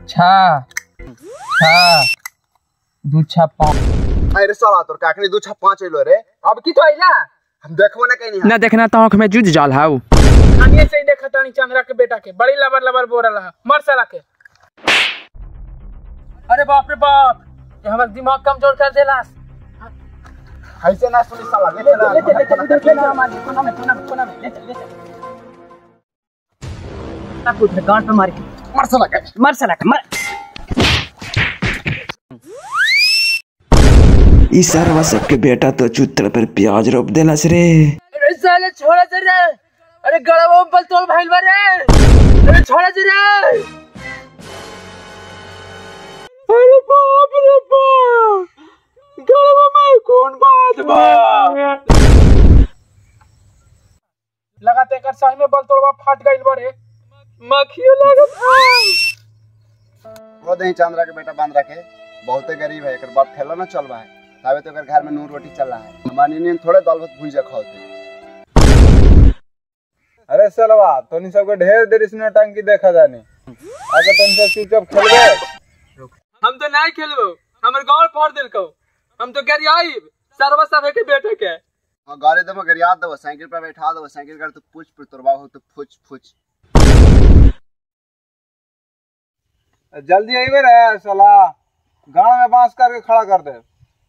छा छा दू छा पाँच अरे साला तोर काकनी दू छा पाँच अइलो रे अब की तो अइला हम देखबो ना कहीं ना देखना तो आँख में जुझ जाल हाउ खानिए से ही देखा तानी चंद्रा के बेटा के बड़ी लबर लबर बोल रहा मर साला के अरे बाप रे बाप ये हमारा दिमाग कमजोर कर देला ऐसे ना सुनी साला देख ना गांठ पे मार के मर साला का मर साला का, मर ई सरवा सबके बेटा तो चुतर पर प्याज रोप देलस रे अरे साले छोड़ा जरा अरे गड़वा बल तोल भाईल बारे अरे छोड़ा जरा अरे बाप रे बाप गड़वा में कौन बात बा लगाते कर सही में बल तोड़वा फट गइल बारे मखियो लागत है वो दही चंद्रा के बेटा बांध रखे बहुते गरीब है एकर बाप ठेला ना चल रहा है तावे तो एकर घर में नून रोटी चल रहा है हमारी नींद थोड़े दाल भात भूजा खाओते अरे सलवा तोनी सबके ढेर देर इसमें टंकी देखा जानी अगर तुम सब चुपचाप खेलबे हम तो नहीं खेलबो हमर गांव फोड़ दिल को हम तो गरियाई सरवा सब के बेटे के और गाड़ी दबो गरियाद दबो साइकिल पे बैठा दबो साइकिल कर तो पुछ पुछ तोरबा हो तो फुच फुच जल्दी आइबे रे सला गाँव में बांस करके खड़ा कर दे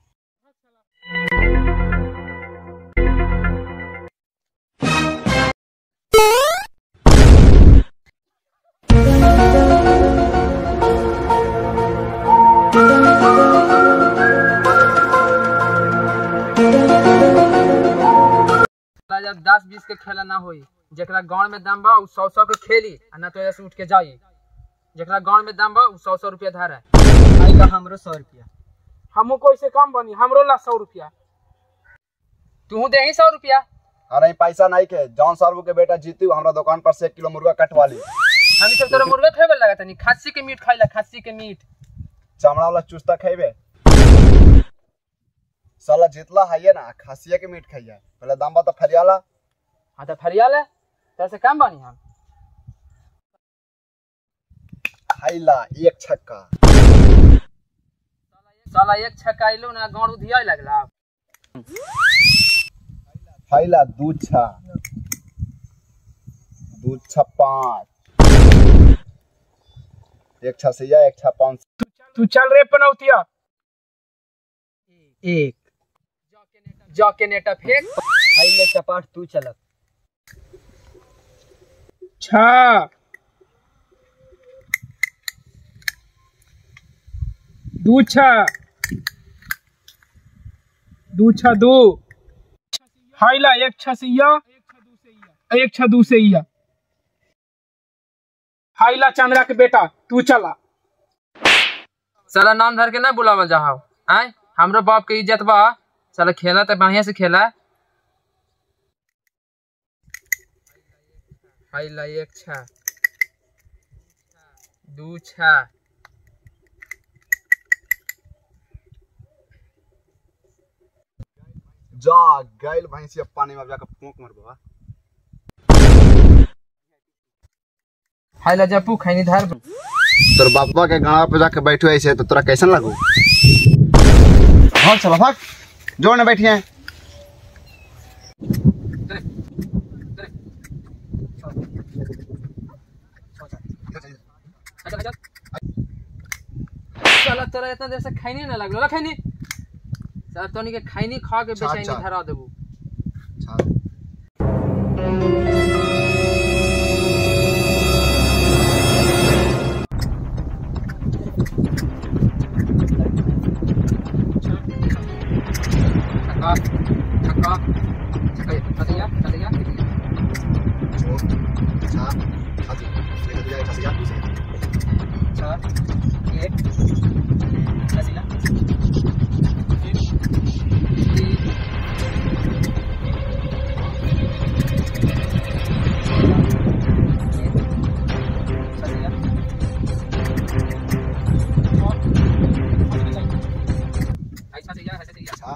जब दस बीस के खेला ना होई जेकरा गांव में दाम बा उ सौ सौ के खेली आ ना तो ऐसे उठ के जाई जेकरा गांव में दाम बा उ सौ सौ रुपया धारा आई का हमरो सौ रुपया हमू को ऐसे कम बनी हमरो ला सौ रुपया तू दे ही सौ रुपया अरे पैसा नहीं के जॉन साहब के बेटा जीती हमरा दुकान पर से एक किलो मुर्गा कटवा ली हम सब तोरा मुर्गा खेबे लगा तनी खस्सी के मीट खाइला खस्सी के मीट चमड़ा वाला चुस्ता खेबे साला जितला है ना खसिया के मीट खाइए पहले दाम बता फरियाला हाँ तो फरियाल है तेरे से कम बनी हम खाइला एक छक्का साला एक छक्का आइलो ना गाँव उधिया लगला खाइला दू छा दू छा पाँच एक छा सैया एक छा पाँच तू चल रे पनौतिया एक जा के नेटा फेंक खाइले चपाट तू चलत छा दू छा दू छा दो हाइला एक छा सैया एक छा दू सैया हाइला चंद्रा के बेटा तू चला साला नाम धर के ना बुलावल जाओ आय हमरो बाप के इज्जत बा साला खेला तो बढ़िया से खेला हाइला एक छा दू छा जा गैल भैंसिया पानी में अब जाकर फूंक मरबा हाइला जपू खैनी धर तोर बापा के गाँव पे जाके बैठो ऐसे तो तोरा कैसन लगू भाग चला भाग जोड़ ने बैठिए साला तोरा इतना देर से खैनी ना लगलो खैनी साला तोनी के खैनी खा के अच्छा, बेचैनी अच्छा। धरा देबू छक्का छक्का छक्का छक्का छक्का चार एक हसीला ऐसा से या ऐसा से या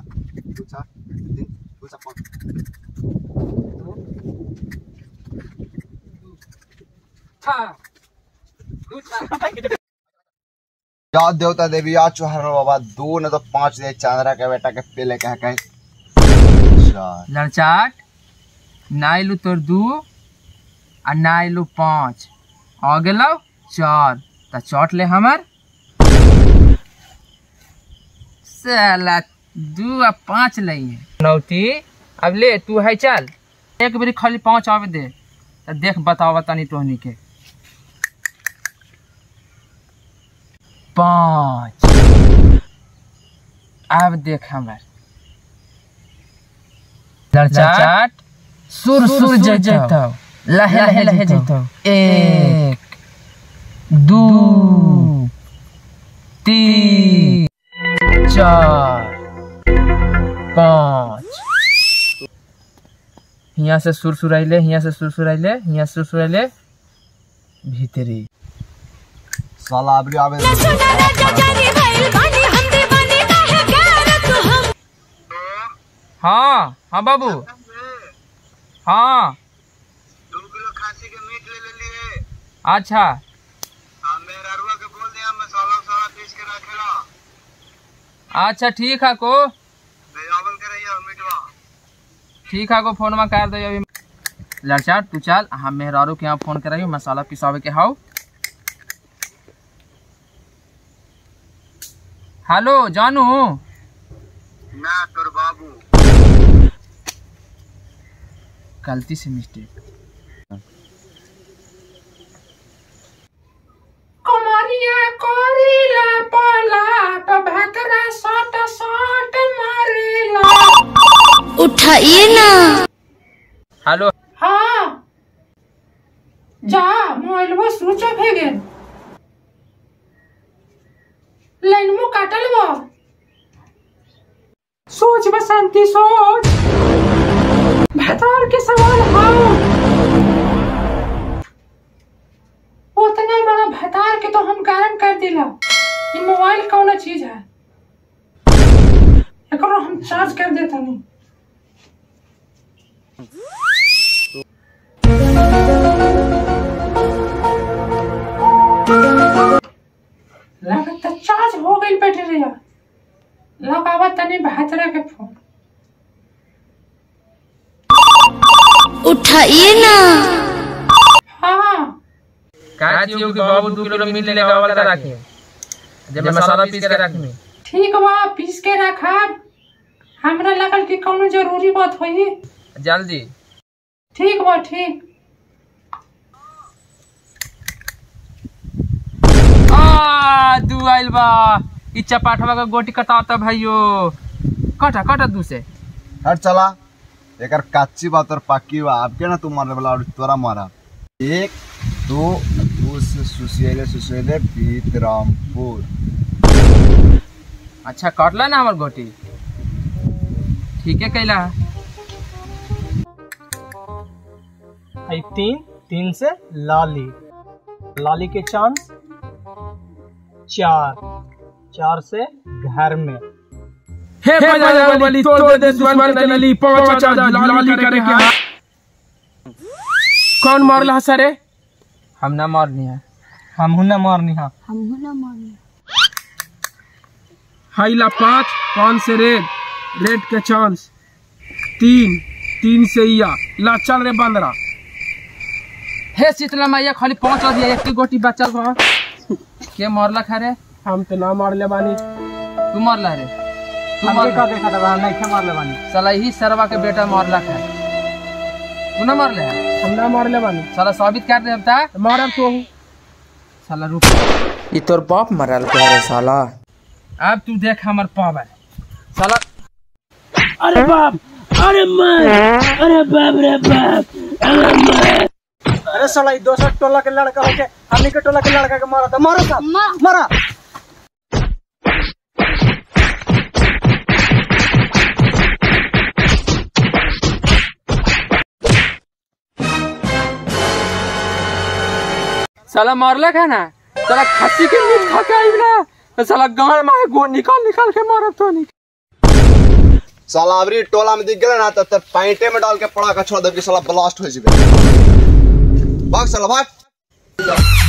छा दू छा या देवता देवी या चोहर बाबा दो न तो पांच दे चांदरा के बेटा के पेले कह कहे चार लड़चाट ना अयलू तोर दू आ ना अयलू पाँच आ गेलौ चार तऽ चौट ले हमर साला दू आ पाँच लइए नौती अब ले तू है चल एक बेरी खाली पाँच आवे दे तऽ देख बतावा तनी तोहनी के पाँच अब देख हमर लड़चाट सुर सुर जैतौ लहे लहे लहे जैतौ एक दू तीन चार पाँच हियाँ से सुर सुरैले हियाँ से सुर सुरैले हियाँ से सुर सुरैले भीतरी साला अबरी आवे हाँ हाँ बाबू हाँ दो किलो खांसी के मीट ले ले लिए अच्छा हम मेहररुआ के बोल दिया मसाला वसाला पीस के रखेला अच्छा ठीक है को भेजावल के रहिए मीटवा ठीक है को फोन में कर दे अभी लड़चा तू चल हम मेहरारू के यहाँ फोन कराइयो मसाला पिसावे के हाउ हेलो जानू ना तोर बाबू गलती से मिस्टेक कमरिया करीला पलाट भकरा सट सट मारेला उठाइए ना हेलो हाँ जा मोबाइलवा स्विच ऑफ है गेल लाइनमो काटल बा सोच बसंती सोच भतार के सवाल हाँ उतना बड़ा भतार के तो हम गायब कर दिला ये मोबाइल कौन चीज है एकरो हम चार्ज कर देता नहीं लगता चार्ज हो गई बैटरिया लगावा तनी बहतरा के फोन उठाइए ना हाँ का चियो के बाबू दो किलो मीट लेगा वाला रखी जब मसाला पीस के रखी ठीक बा पीस के रखब हमरा लगल कि कोनो जरूरी बात होई जल्दी ठीक बा ठीक आ दू आइल बा ई चपाटवा का गोटी कटाता भाइयो कटा कटा दू से हट चला एकर काच्ची बात और पाकी बा आपके ना तू मारने वाला और तोरा मारा एक दो दो से सुसियले सुसियले पीतरामपुर अच्छा कटला ना हमर गोटी ठीक है कैला आई तीन तीन से लाली लाली के चांस चार चार से घर में हे बजरंगबली तोड़ दे दुश्मन के नली पांच हजार लाली करे के हाथ कौन मारला सरे हम ना मारनी है हम हूं ना मारनी हाँ हाइला पाँच पाँच से रेड रेड के चांस तीन तीन से इया ला चल रे बंदरा हे शीतला मैया खाली पांच और दिया एक गोटी बचल बा के मारला खरे हम तो ना मार ले बानी तू मारला रे तू हमके मारला का देखा था नहीं खे मार ले बानी साला ही सरवा के बेटा मारला खा तू ना मारले है हम ना मार ले बानी साला साबित कर दे अब ता मारब तो हूँ साला रुक ई तोर बाप मरल के रे साला अब तू देख हमर पावर साला अरे साला ई दोसर टोला के लड़का होके हमनी के टोला के लड़का के मारा था मारा था मारा साला मारला खा ना साला खस्सी के मीट खा के आइब ना तो साला गाड़ में गो निकाल निकाल के मारब तो नहीं साला अबरी टोला में दिख गए ना तो तर पैंटे में डाल के पड़ा का छोड़ दे कि साला ब्लास्ट हो जाए भाग साला भाग